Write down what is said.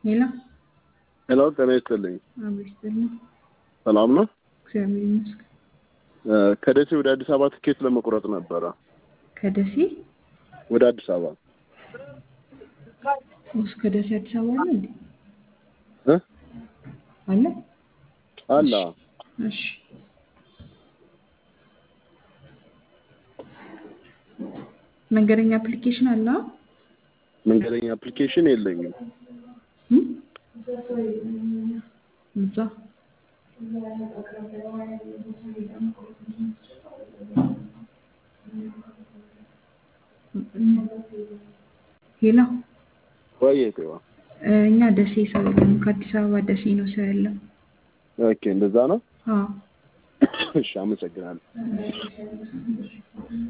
ሄሎ ሄሎ ጤና ይስጥልኝ። አቤት ይስጥልኝ። ሰላም ነው? እግዚአብሔር ይመስገን። እ ከደሴ ወደ አዲስ አበባ ትኬት ለመቁረጥ ነበረ። ከደሴ ወደ አዲስ አበባ ውስጥ ከደሴ አዲስ አበባ አለ እንዴ? እ አለ? አለ እሺ መንገደኛ አፕሊኬሽን አለ? መንገደኛ አፕሊኬሽን የለኝም። እም? እዛ ሄሎ ወይ ቴዋ እኛ ደሴ ሰው የለም። ከአዲስ አበባ ደሴ ነው ሰው ያለው። ኦኬ፣ እንደዛ ነው። አዎ እሺ፣ አመሰግናለሁ።